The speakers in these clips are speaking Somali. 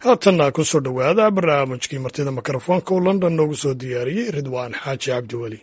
haatanna ku soo dhowaada barnaamijkii martida mikrofoonka uu london noogu soo diyaariyey ridwaan xaaji cabdiweli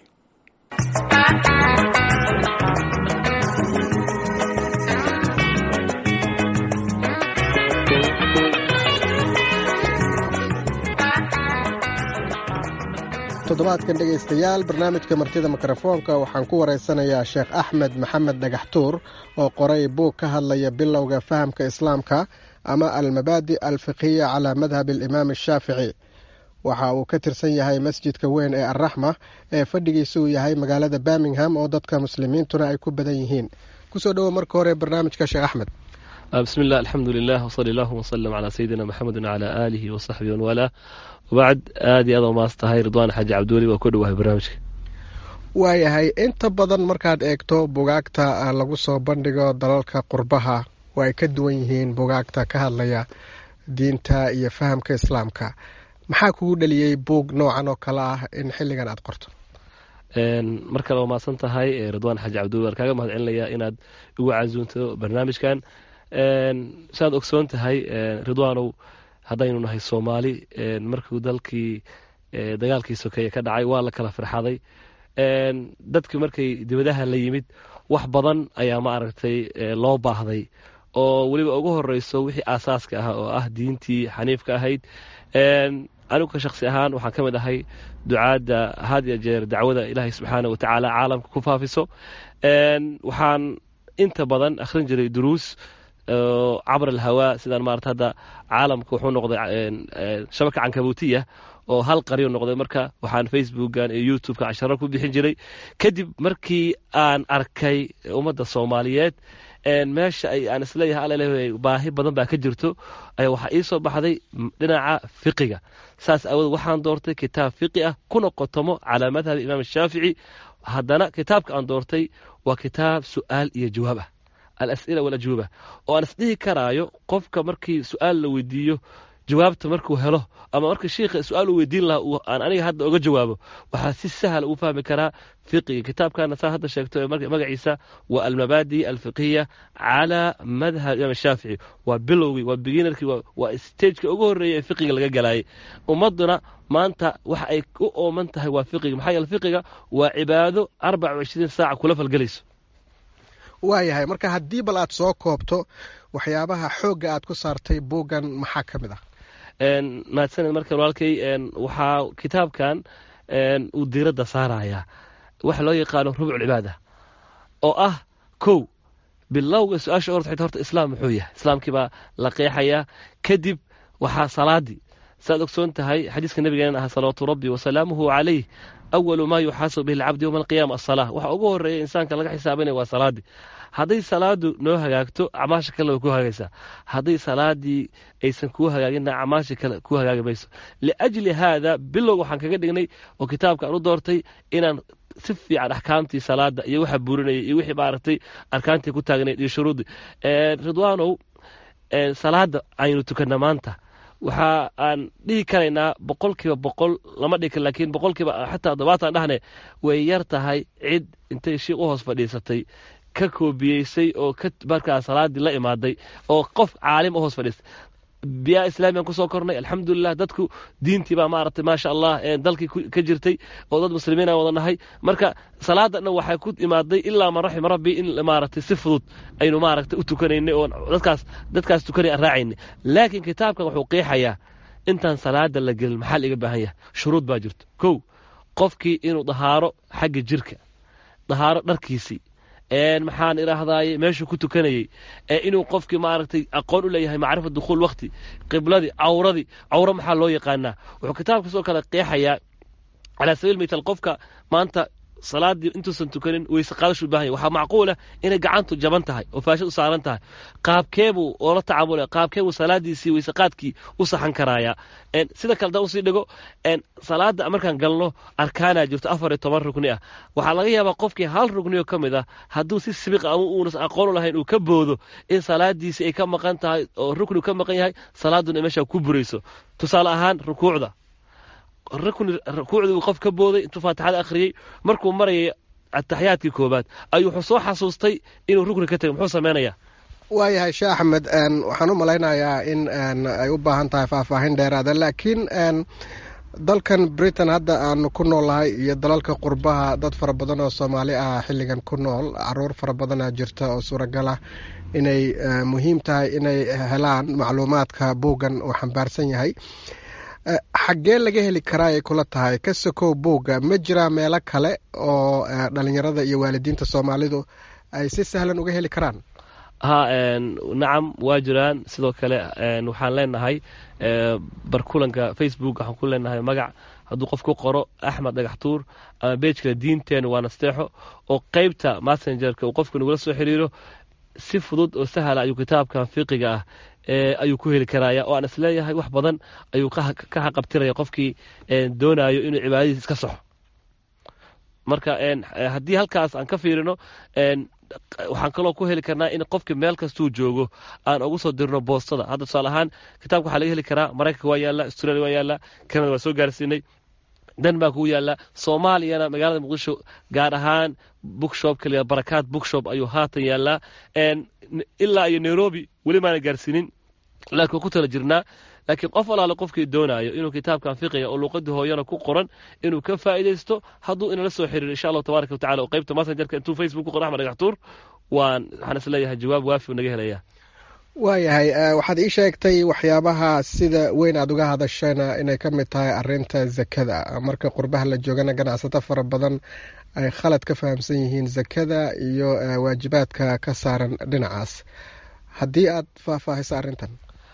toddobaadkan dhegaystayaal barnaamijka martida mikrofoonka waxaan ku waraysanayaa sheekh axmed maxamed dhagaxtuur oo qoray buug ka hadlaya bilowga fahamka islaamka ama almabaadi alfiqhiya calaa madhabi alimaam ashaafici waxa uu ka tirsan yahay masjidka weyn ee alraxma ee fadhigiisa uu yahay magaalada birmingham oo dadka muslimiintuna ay ku badan yihiin kusoo dhowo marka hore barnaamijka sheekh axmed bismi illah alxamdu lilah wsali allahuma wslm calaa sayidina maxamedi wcalaa aalihi wasaxbihi wanwalaa wabacd aad iyo aad oo maas tahay ridwaan xaaji cabdiweli waa ku dhowahay barnaamijka waayahay inta badan markaad eegto bugaagta lagu soo bandhigo dalalka qurbaha oo ay ka duwan yihiin bugaagta ka hadlaya diinta iyo fahamka islaamka maxaa kugu dhaliyey buug noocan oo kale ah in xilligan aad qorto mar kale waa maadsan tahay ridwaan xaaji cabdiweli waan kaaga mahad celinayaa inaad igu casuunto barnaamijkan saaad ogsoon tahay ridwaanow haddaynu nahay soomaali markuu dalkii dagaalkii sokeeye ka dhacay waa la kala firxaday dadki markay dibadaha la yimid wax badan ayaa ma aragtay loo baahday oo weliba ugu horeyso wixii aasaaska ah oo ah diintii xaniifka ahayd anigu ka shaksi ahaan waxaan ka mid ahay ducaadda had ya jeer dacwada ilaahay subxaana wa tacaala caalamka ku faafiso waxaan inta badan akhrin jiray duruus cabr alhawaa sidaan maarata hadda caalamka wuxuu noqday shabaka cankabuutiya oo hal qaryo noqday marka waxaan facebookan iyo youtubeka casharo ku bixin jiray kadib markii aan arkay ummadda soomaaliyeed meesha ay aan isleeyahay alaleeyahay baahi badan baa ka jirto ayaa waxaa ii soo baxday dhinaca fiqiga saas aawood waxaan doortay kitaab fiqi ah kuna qotomo calaa madhabi imaam shaafici haddana kitaabka aan doortay waa kitaab su'aal iyo jawaab ah alas'ila walajwuba oo aan isdhihi karaayo qofka markii su-aal la weydiiyo jawaabta markuu helo ama markii shiikha su-aal uu weydiin lahaa aan aniga hadda oga jawaabo waxaa si sahal ugu fahmi karaa fiqiga kitaabkana saa hadda sheegto magaciisa waa almabaadi alfiqhiya calaa madhab imaam shaafici waa bilowgii waa beginarkii waa stageka ugu horreeya ee fiqiga laga galaayay ummadduna maanta waxa ay u ooman tahay waa fiqiga maxaa yeele fiqiga waa cibaado arbaca wa ishriin saaca kula falgelayso waayahay marka haddii bal aad soo koobto waxyaabaha xoogga aad ku saartay buuggan maxaa ka mid ah mahadsaned marka walaalkay waxaa kitaabkan uu diiradda saarayaa waxa loo yaqaano rubculcibaada oo ah kow bilowga su-aasha orta xita horta islaam muxuu yahay islaamkii baa la qeexayaa kadib waxaa salaadii saaad ogsoon tahay xadiiska nabigeena aha salawaatu rabbi wasalaamuhu calayh awalu maa yuxaasabu bihi alcabdi yowma alqiyaama asala waxa ugu horreeya insaanka laga xisaabanaya waa salaadii hadday salaadu noo hagaagto acmaasha kale way ku hagaagaysaa hadday salaadii aysan kuu hagaagina acmaasha kale ku hagaagi mayso liajli haada bilow waxaan kaga dhignay oo kitaabka aan u doortay inaan si fiican axkaamtii salaada iyo waxa burinayay iyo wixii maaragtay arkaantii ku taagnayd iyo shuruuddii ridwaanow salaada aynu tukanna maanta waxa aan dhihi karaynaa boqol kiiba boqol lama dhigi kar laakiin boqol kiiba xataa toddobaatan dhahne way yar tahay cid intay shiiq u hoos fadhiisatay ka koobiyeysay oo ka markaa salaadii la imaaday oo qof caalim u hoos fadhiistay biyaa islaamiyan kusoo kornay alxamdulilah dadku diintii baa maaragtay maasha allah dalkii ka jirtay oo dad muslimiina wada nahay marka salaadana waxay ku imaaday ilaa man raxima rabbi in maaragtay si fudud aynu maaragtay u tukanaynay oo dadkaas dadkaas tukanay aan raacaynay laakiin kitaabkan wuxuu qeexayaa intaan salaada la gelin maxaa la iga baahan yahay shuruud baa jirto kow qofkii inuu dahaaro xagga jirka dahaaro dharkiisii maxaan idhaahdaye meeshuu ku tukanayey inuu qofkii maaragtay aqoon u leeyahay macrifa dukhuul wakti qibladii cawradii cawro maxaa loo yaqaanaa wuxuu kitaabka sidoo kale qeexayaa calaa sabiil mital qofka maanta salaadii intuusan tukanin weyse qaadashu u bahan yahy waxaa macquulah inay gacantu jaban tahay oo faashad u saaran tahay qaabkeebuu oola tacaamulaya qaabkeebuu salaadiisii weyse qaadkii u saxan karaaya sida kale da usii dhigo salaada markaan galno arkaanaa jirto afar iyo toban rugni ah waxaa laga yaabaa qofkii hal rugnioo ka mid ah hadduu si sibiqa ama uunas aqoon u lahayn uu ka boodo in salaadiisii ay ka maqan tahay oo rukni ka maqan yahay salaaduna meeshaa ku burayso tusaale ahaan rukuucda rukuucdii uu qof ka booday intuu faatixada akhriyey markuu marayay ataxiyaadkii koobaad ayuu wuxuu soo xasuustay inuu rukni ka tegay muxuu samaynayaa waayahay sheekh axmed waxaan u malaynayaa in ay u baahan tahay faahfaahin dheeraada laakiin dalkan britain hadda aanu ku noolnahay iyo dalalka qurbaha dad fara badan oo soomaali ah xilligan ku nool caruur fara badanaa jirta oo suuragal ah inay muhiim tahay inay helaan macluumaadka buuggan uu xambaarsan yahay xaggee laga heli karaa ay kula tahay ka sokow buugga ma jiraa meelo kale oo dhalinyarada iyo waalidiinta soomaalidu ay si sahlan uga heli karaan ha nacam waa jiraan sidoo kale waxaan leenahay barkulanka facebook waxaan ku leenahay magac hadduu qof ku qoro axmed dhagaxtuur ama beejkale diinteena waa nasteexo oo qeybta messengerka uu qofka nagula soo xiriiro si fudud oo sahla ayuu kitaabkan fiqiga ah ayuu ku heli karaya oo aan isleeyahay wax badan ayuu ka haqabtiraya qofkii doonayo inuu cibaadadiis iska soxo marka haddii halkaas aan ka fiirino waxaan kaloo ku heli karnaa in qofkii meel kastuu joogo aan ugu soo dirno boostada hadda tusaale ahaan kitaabka waxaa laga heli karaa maraykanka waa yaalla australia waa yaalla canada waa soo gaarsiinay denmark wuu yaallaa soomaaliyana magaalada muqdisho gaar ahaan bookshop kaliya barakaad bookshop ayuu haatan yaallaa ilaa iyo nairobi weli maana gaarsiinin laakiin waa ku tala jirnaa laakiin qof alaale qofkii doonaayo inuu kitaabkan fiqiga oo luuqadii hooyana ku qoran inuu ka faa'iidaysto hadduu inala soo xiriiro insha allahu tabaaraka watacala oo qaybta messengerka intuu facebook ku qoro axmed dhagaxtuur waan waxaan isleeyahay jawaab waafi naga helaya waayahay waxaad ii sheegtay waxyaabaha sida weyn aada uga hadashayna inay ka mid tahay arinta zakada marka qurbaha la joogana ganacsato fara badan ay khalad ka fahamsan yihiin zakada iyo waajibaadka ka saaran dhinacaas haddii aad faahfaahiso arrintan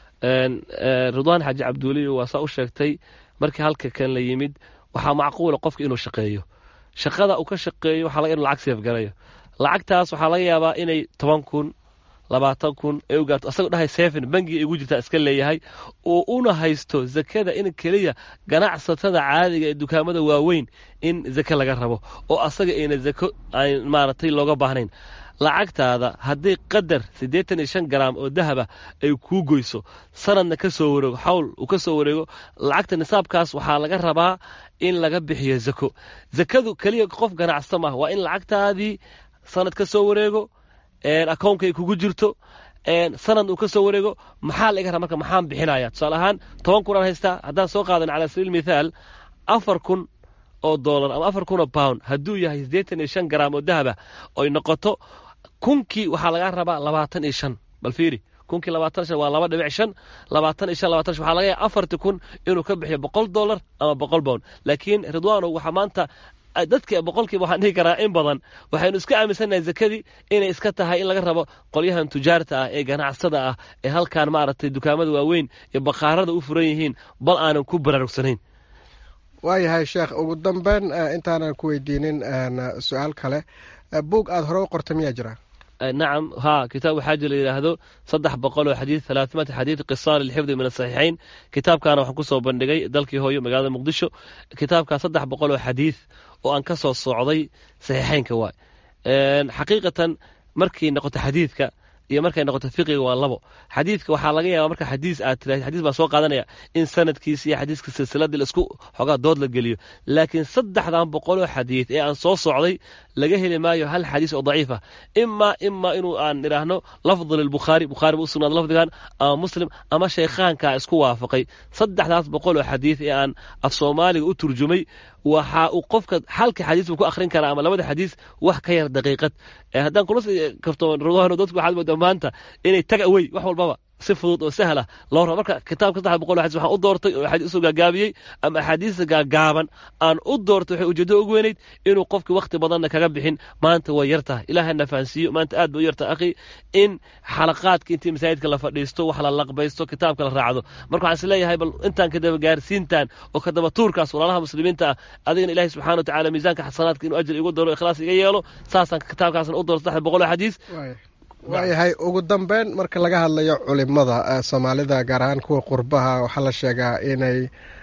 ridwaan xaaji cabduuliyo waa saa u sheegtay markii halka kan la yimid waxaa macquula qofka inuu shaqeeyo shaqada uu ka shaqeeyo waxaa laga inu lacag seefgarayo lacagtaas waxaa laga yaabaa inay toban kun labaatan kun ee u gaarto asagoo dhahay seven bangiga igu jirtaa iska leeyahay oo una haysto zakada in keliya ganacsatada caadiga ee dukaamada waaweyn in zake laga rabo oo asaga ayna zako aan maaragtay looga baahnayn lacagtaada haddii qadar siddeetan iyo shan garaam oo dahaba ay kuu goyso sanadna ka soo wareego xawl uu ka soo wareego lacagta nisaabkaas waxaa laga rabaa in laga bixiyo zako zakadu keliya qof ganacsata maaha waa in lacagtaadii sanad ka soo wareego akownka ay kugu jirto sanad uu ka soo wareego maxaa laga rabaa marka maxaan bixinaya tusaale ahaan toban kun aan haystaa haddaan soo qaadan cala sabiil mithaal afar kun oo dollar ama afar kun oo pound hadduu yahay siddeetan iyo shan garaam oo dahaba oy noqoto kunkii waxaa lagaa rabaa labaatan iyo shan bal fiiri kunkii labaatan shan waa laba dhibic shan labaatan iyo shan labaatan shan waxaa laga yahay afarti kun inuu ka bixiyo boqol dollar ama boqol pound laakiin ridwaano waxaa maanta dadka boqolkiiba waxaan dhihi karaa in badan waxaynu iska aaminsannahay zakadii inay iska tahay in laga rabo qolyahan tujaarta ah ee ganacsada ah ee halkaan maaragtay dukaamada waaweyn ee bakhaarada u furan yihiin bal aanan ku baraarugsanayn waayahay sheekh ugu dambeyn intaanan ku weydiinin su-aal kale buug aada hore u qorta miyaa jira nacam ha kitaab waxaa jira yidhaahdo saddex boqol oo xadiid halaaثimati xadiid qisaar lilxifdi min asaxiixayn kitaabkaana waxaan kusoo bandhigay dalkii hooyo magaalada muqdisho kitaabkaa saddex boqol oo xadiid oo aan ka soo socday saxiixaynka waay xaqiiqatan markay noqoto xadiidka iyo markay noqoto fiqiga waa labo xadiidka waxaa laga yaabaa marka xadiis aad tiraahid xadiis baan soo qaadanaya in sanadkiisa iyo xadiiska silsiladii laisku xoogaa dood la geliyo laakiin saddexdan boqoloo xadiid ee aan soo socday laga heli maayo hal xadiis oo daciif ah imaa imaa inuu aan idhaahno lafdu lilbukhaari bukhaari u sugnaado lafdigan ama muslim ama sheekhaankaa isku waafaqay saddexdaas boqol oo xadiid ee aan af soomaaliga u turjumay waxa uu qofka halka xadiis buu ku akhrin karaa ama labada xadiis wax ka yar daqiiqad haddaan kula karto ridwaano dadku waxaad moodaa maanta inay tag away wax walbaba si fudud oo sahla loo rabo marka kitaabka saddex boqol xadiis waxaan u doortay oo axaadiis usoo gaagaabiyey ama axaadiista gaagaaban aan u doortay waxay ujeeddo ugu weynayd inuu qofkii wakhti badanna kaga bixin maanta way yar tahay ilaahana fahansiiyo maanta aad bay u yartahay akhi in xalaqaadka intii masaajidka la fadhiisto wax la laqbaysto kitaabka la raacdo marka waxaan isleeyahay bal intaan kadaba gaarsiintan oo kadaba tuurkaas walaalaha muslimiinta ah adigana ilaahay subxana watacaala miisaanka xasanaadka inuu ajir igu daro ikhlaas iga yeelo saasaan kitaabkaasna u doorto saddex boqol oo xadiis waayahay ugu dambeyn marka laga hadlayo culimada soomaalida gaar ahaan kuwa qurbaha waxaa la sheegaa inay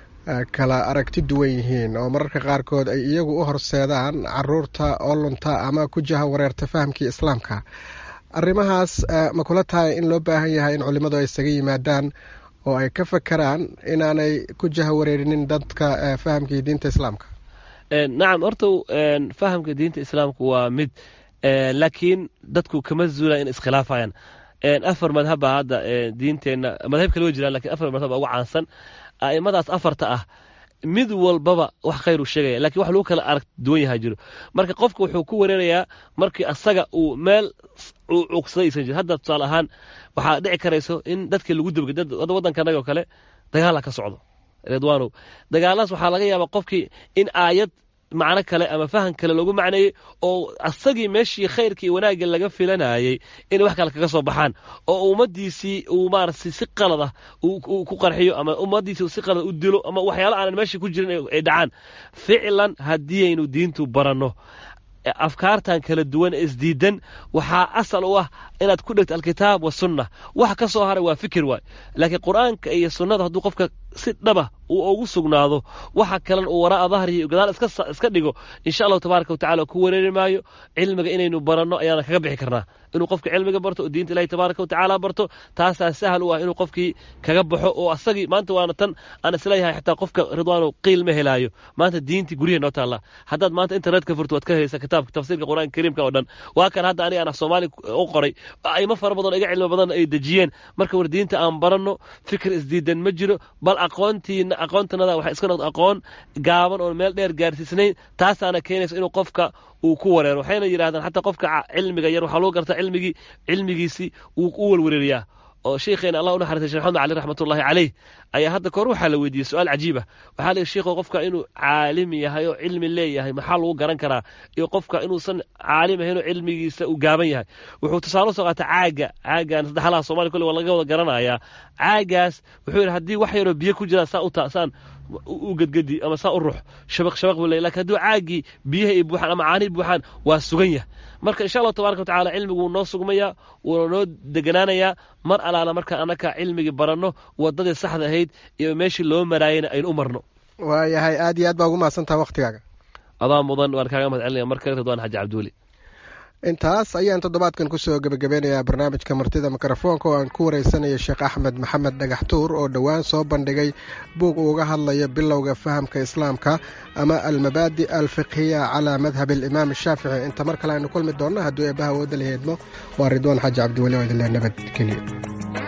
kala aragti duwan yihiin oo mararka qaarkood ay iyagu u horseedaan caruurta oo lunta ama ku jaha wareerta fahamkii islaamka arrimahaas ma kula tahay in loo baahan yahay in culimmadu ay isaga yimaadaan oo ay ka fakeraan inaanay ku jaha wareerinin dadka fahamkii diinta islaamka nacam horta fahamka diinta islaamka waa mid laakiin dadku kama zuulaan in iskhilaafayaan afar madhabba hadda diinteenna madhab kale way jiraan lakin afar madhab baa ugu caansan a'immadaas afarta ah mid walbaba wax khayr uu sheegaya lakin wax lagu kala arag duwan yahaa jiro marka qofka wuxuu ku wareerayaa markii asaga uu meel uu cugsaday aysan jiro hadda tusaale ahaan waxaa dhici karayso in dadkii lagu dabgay hadda waddankanaga oo kale dagaala ka socdo ridwaanow dagaaladas waxaa laga yaabaa qofkii in aayad macno kale ama fahan kale loogu macneeyey oo asagii meeshii khayrkii wanaagga laga filanayey inay wax kale kaga soo baxaan oo ummadiisii uu maarata si qalad ah ku qarxiyo ama ummadiisii si qalad u dilo ama waxyaalo aanan meeshii ku jirin ay dhacaan ficlan haddii aynu diintu baranno afkaartan kala duwan isdiidan waxaa asal u ah inaad ku dhegto alkitaab wasunna wax ka soo haray waa fikir waay laakiin qur'aanka iyo sunnada hadduu qofka si dhaba uu ugu sugnaado waxa kalen uu waraa dahriyo gadaal iska dhigo insha allahu tabaaraka watacala ku wareeri maayo cilmiga inaynu baranno ayaana kaga bixi karnaa inuu qofka cilmiga barto oo diinta ilahi tabaaraka watacaala barto taasaa sahal u ah inuu qofkii kaga baxo oo asagii maanta waana tan aan isleeyahay xataa qofka ridwaano qiil ma helaayo maanta diintii guryaha noo taalla haddaad maanta internetka furto waad ka helaysaa kitaabka tafsiirka qur'aanka kariimka oo dhan waa kan hadda aniga aan soomaali u qoray aymo fara badan iga cilmi badan ay dejiyeen marka war diinta aan baranno fikir isdiidan ma jiro bal aqoontiina aqoontanada waxay iska noqdo aqoon gaaban oon meel dheer gaarsiisnayn taasaana keenaysa inuu qofka uu ku wareero waxayna yidhahdaan xataa qofka cilmiga yar waxaa lagu gartaa cilmigii cilmigiisii wuu u walwareeriyaa oo sheikheena allah u naxariistay sheekh maxamed cali raxmatullahi caleyh ayaa hadda kahor waxaa la weydiiyey su-aal cajiiba waxaa la sheikho qofka inuu caalim yahay oo cilmi leeyahay maxaa lagu garan karaa iyo qofka inuusan caalim ahayn oo cilmigiisa uu gaaban yahay wuxuu tusaale usoo qaata caaga caagan saddexlaha somalia kolle waa laga wada garanayaa caagaas wuxuu yidhi haddii wax yaroo biyo ku jiraan saa u saan u gedgedi ama saa u rux shabaq shabaq buu leeyahy lakin hadduu caagii biyaha ay buuxaan ama caanihi buuxaan waa sugan yah marka insha allahu tabaraka watacala cilmigu wuu noo sugmayaa wuuna noo deganaanayaa mar alaala marka annaka cilmigii baranno waddadii saxda ahayd iyo meeshii loo maraayayna aynu u marno waayahay aad iyo aad baa ugu mahadsantaha waktigaaga adaa mudan waan kaaga mahad celinaya mar kale ridwaan xaji cabduuli intaas ayaan toddobaadkan kusoo gebagabeynayaa barnaamijka martida mikrofoonka oo aan ku wareysanaya sheekh axmed maxamed dhagaxtuur oo dhowaan soo bandhigay buug uuga hadlaya bilowga fahamka islaamka ama almabaadi alfiqhiya calaa madhabi alimaam ashaafici inta mar kale aynu kulmi doonno hadduu eebbaha wooda la heedmo waa ridwaan xaaji cabdiweli oo idinle nabadgeliyo